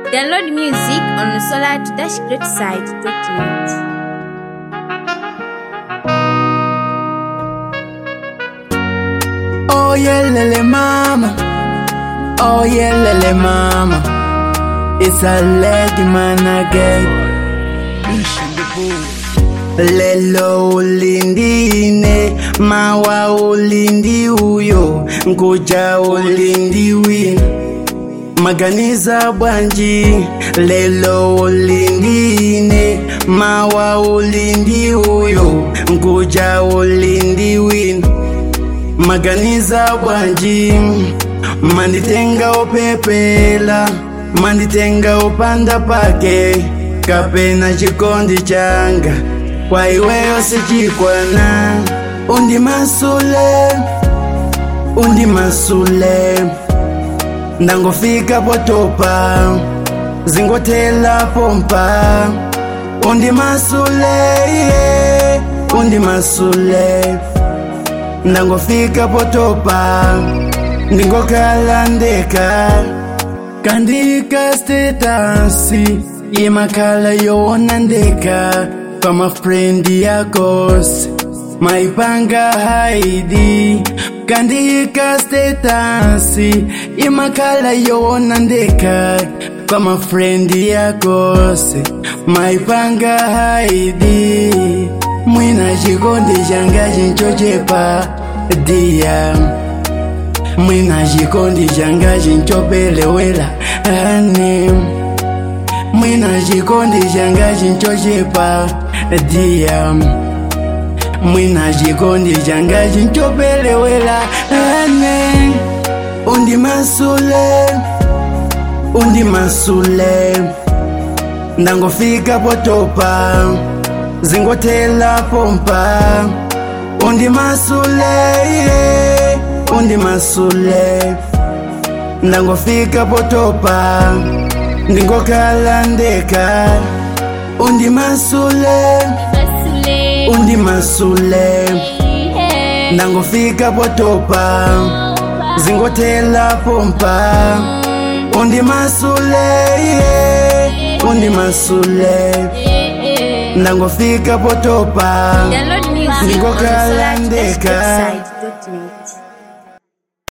Download music on the solar-greatside.net. Oh yeah, lele mama. Oh yeah, lele mama. It's a lady man again. Lelo ulindine, mawa ulindi uyo, nkuja ulindi wina. Maganiza bwanji, lelo ulindine, mawa ulindi uyo, nkuja ulindi wina. Maganiza bwanji, manditenga upepela, manditenga upanda pake, kapena chikondi changa, kwa iweyo sichikwana, undi masule, undi masule, ndangofika potopa, zingotela pompa, undi masule, yeah, undi masule, ndangofika potopa ndingokhala ndeka kandika stetasi yemakhala yowona ndeka pamafrendi yakos maipanga haidi kandika stetasi yemakhala yowona ndeka pamafrendi yakos maipanga haidi mwina chikondi changa chinchochepa dia mwina chikondi changa chinchopelewela ane mwina chikondi changa chinchochepa dia mwina chikondi changa chinchopelewela ane undi masule undi masule ndangofika potopa zingotela pompa undi masule yeah, undi masule ndangofika potopa ndingokhala ndeka undi masule undi masule ndangofika potopa zingotela pompa undi masule yeah, undi masule ndangofika potopa Download music on the Ndingokhala ndeka. solar-greatside.net.